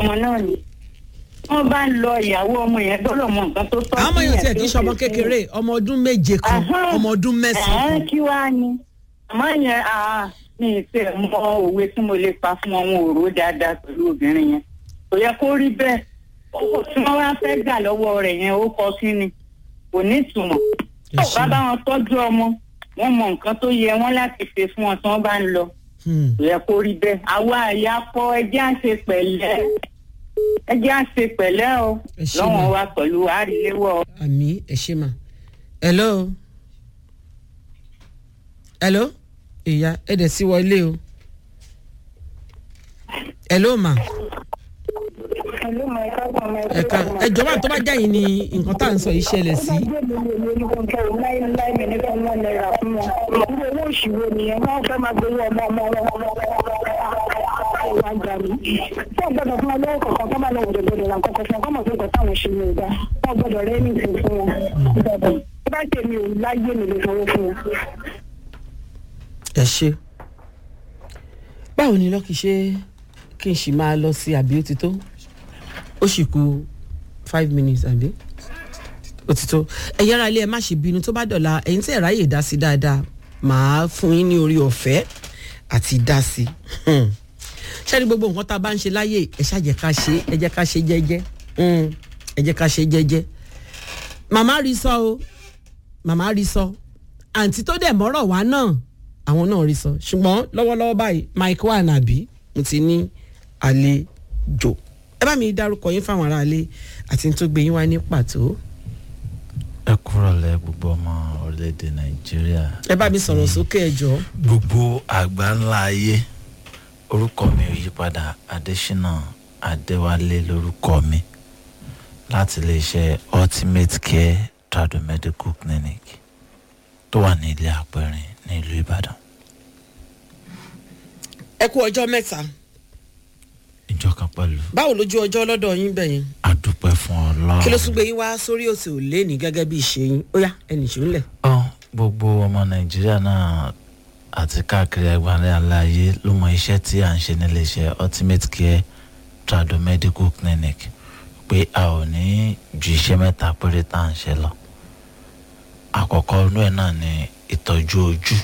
ọmọ náà ni wọ́n bá ń lọ ìyàwó ọmọ yẹn gbọ́dọ̀ mọ nǹkan tó tọ́ àwọn ọmọ yẹn tiẹ̀ tó kì í ṣe ọmọ ṣe fún kékeré ọmọ ọdún méje kan Ahán. ọmọ ọdún mẹ́sàn-án Ẹ̀hẹ́n, kan kí wàá ní àmọ́ yẹn àá mi ì fẹ́ mọ òwe tí mo lè pa fún ọmọ òró dáadáa pẹ̀lú obìnrin yẹn kò yẹ kó rí bẹ́ẹ̀ owó tí wọ́n wá fẹ́ gbà lọ́wọ́ rẹ̀ yẹn ó kọ kí ni kò ní ìtumọ̀ Ẹ tó ṣé. bá bá wọn tọ́jú ọmọ wọ́n mọ nǹkan tó yẹ wọ́n láti ṣe fún wọn tí wọ́n bá ń lọ Hmm. kò yẹ kó rí bẹ́ẹ̀ àwa àyà kọ ẹjẹ́ à ń ṣe pẹ̀lẹ́ ẹjẹ́ à ń ṣe pẹ̀lẹ́ o Ẹ ṣé lọ́wọ́n ma. wa pẹ̀lú àríléwọ́ àmì ẹ ṣe mà hello hello ìyá ẹ dẹ̀ sí wọlé o hello ma ẹ̀ka ẹjọ́ bá tó bá jáyìn ni nǹkan tá à ń sọ yìí ṣẹlẹ̀ sí ẹ ṣe báwo ni lọ́kì ṣe kí n sì máa lọ sí àbí ó ti tó ó sì kù five minutes àbí ó ti tó ẹ̀yin ará ilé ẹ má ṣe bínú tó bá dọ̀la ẹ̀yin tí ẹ̀ ráyè dá sí dáadáa màá fún yín ní orí ọ̀fẹ́ àti dá sí Hmm. ṣáàrí gbogbo nǹkan tá a bá ń ṣe láyè ẹ ṣàjẹ́ ká ṣe ẹ jẹ́ ká ṣe jẹ́jẹ́ Hmm. ẹ jẹ́ ká ṣe jẹ́jẹ́ màmá rí sọ o màmá rí sọ àǹtí tó dẹ̀ mọ́rọ̀ wá náà àwọn náà rí sọ ṣùgbọ́n lọ́wọ́lọ́wọ́ báyìí mike wà nàbí mo ti ní àlejò ẹ bá mi dárúkọ yín fáwọn aráalé àti ní tó gbé yín wá ní pàtó ẹ kúrọ̀lẹ́ gbogbo ọmọ orílẹ̀-èdè nàìjíríà. ẹ bá mi sọ̀rọ̀ sókè ẹ jọ̀ọ́. gbogbo àgbà ńlá ayé orúkọ mi ò yípadà adésínà adéwálé lórúkọ mi láti iléeṣẹ́ ultimate care trado medical clinic tó wà ní ilé àpẹrin ní ìlú ìbàdàn ẹ kú ọjọ́ mẹ́ta ìjọ kan pẹ̀lú báwo lójú ọjọ́ lọ́dọ̀ yín bẹ̀yẹn adúpẹ́ fún ọlọ́run. kí ló tún gbé yín wá sórí òsè òlé ní gẹ́gẹ́ bí ìṣe yín ó yá ẹnì ṣó ń lẹ̀. ọ gbogbo ọmọ nàìjíríà náà àti káàkiri àgbáńlá aláàyè ló mọ iṣẹ́ tí à ń ṣe níléeṣẹ́ ultimate care trado medical clinic pé a ò ní ju iṣẹ́ mẹ́ta péré tá à ń ṣe lọ àkọ́kọ́ inú ẹ̀ náà ni ìtọ́jú ojú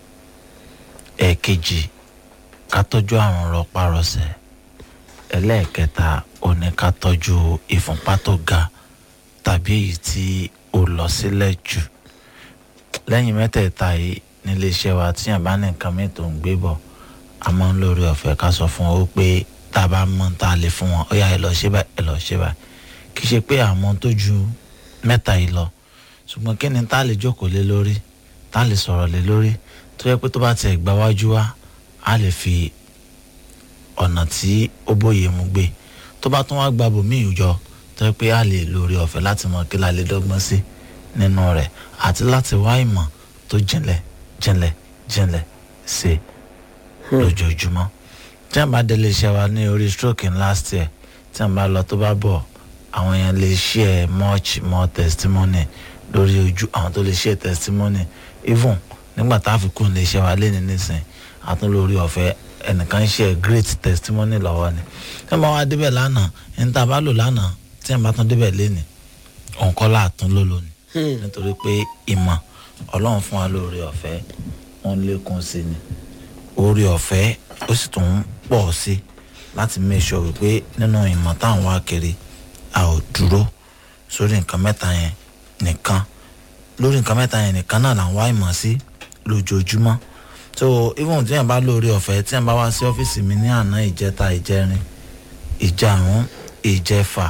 ẹ̀ẹ̀kejì ká tọ́jú àrùn rọpárọsẹ̀ ẹlẹ́ẹ̀kẹta ò ní ká tọ́jú ìfúnpá tó ga tàbí èyí tí ó lọ sílẹ̀ jù lẹ́yìn mẹ́tẹ̀ẹ̀ta yìí nílé iṣẹ́ wa tíyàn bá ní nǹkan mi tó ń gbé bọ̀ a máa ń lórí ọ̀fẹ́ ká sọ fún wọn pé tá a bá mọ̀ tá a lè fún wọn ó yá ẹ lọ ṣe báyìí ẹ lọ ṣe báyìí kì í ṣe pé àmọ́ tó ju mẹ́ta yìí lọ ṣùgbọ́n kí ni tá a lè jókòó lé lórí tá a lè sọ̀rọ̀ lé lórí tó yẹ pé tó bá tiẹ̀ gbá wájú wa a lè fi ọ̀nà tí ó bóye mu gbé tó bá tún wá gba bòmíì jọ tó yẹ pé a lè lórí ọ̀fẹ́ láti mọ kí la lè dọ́gbọ́n sí nínú rẹ̀ àti láti wá ìmọ̀ tó jinlẹ̀ jinlẹ̀ jinlẹ̀ sí lójoojúmọ́ tí a bá délé iṣẹ́ wa ní orí stroke in last year tí a bá lọ tó bá bọ̀ àwọn yẹn lè share much more testimony lórí ojú àwọn tó lè share testimony even nígbà tá a fi kún lè ṣe wa lé ní nísìnyí àtún lórí ọ̀fẹ́ ẹnìkan share great testimony lọ́wọ́ ni tí a bá wá débẹ̀ lánàá ẹni tá a bá lò lánàá tí a bá tún débẹ̀ léni òǹkọ́lá àtún ló lónìí nítorí pé ìmọ̀ ọlọ́run fún wa lórí ọ̀fẹ́ wọn lékún sí ni orí ọ̀fẹ́ ó sì tún ń pọ̀ sí láti make sure wípé nínú ìmọ̀ táwọn wá kiri a ò dúró sórí nǹkan mẹ́ta yẹn nìkan lórí nǹkan mẹ́ta yẹn nìkan náà là ń wá ìmọ̀ sí lójoojúmọ́ so even tí yẹn bá lórí ọ̀fẹ́ tí yẹn bá wá sí ọ́fíìsì mi ní àná ìjẹta ìjẹrin ìjàrún ìjẹfà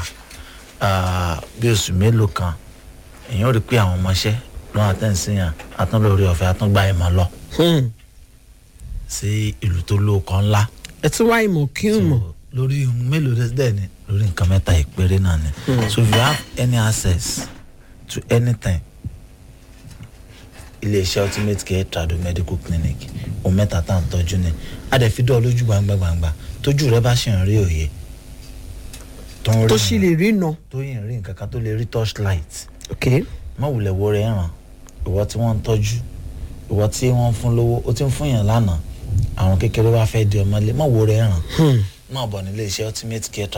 bí oṣù mélòó kan èèyàn ò rí pé àwọn ọmọọṣẹ́ lọ́wọ́ àtẹ̀sí yàn àtúnlórí ọ̀fẹ́ àtúngbà ìmọ̀ lọ sí ìlú tó lóòkọ́ ńlá ẹ tún wá ìmọ̀ kí n mọ̀. So, lórí ohun mélòó dẹ́ dẹ́ ni lórí nǹkan mẹ́ta ìpéré náà ni so if you have any access to anything iléeṣẹ́ ultimate care trado medical clinic ohun mẹ́ta tá à ń tọ́jú ni a dẹ̀ fi dọ́ ọ lójú gbangba gbangba tójú rẹ bá ṣì ń rí òye tó ń rí tó sì lè rí nà. tó yìí ń rí nǹkan kan tó lè rí torchlight ok má wulẹ̀ wo rẹ̀ ràn ìwọ tí wọ́n ń tọ́jú ìwọ tí wọ́n ń fún lówó ó ti ń fún yàn lánàá àwọn kékeré wá fẹ́ di ọmọlé má wo rẹ̀ ràn má bọ̀ nílé iṣẹ́ ultimate care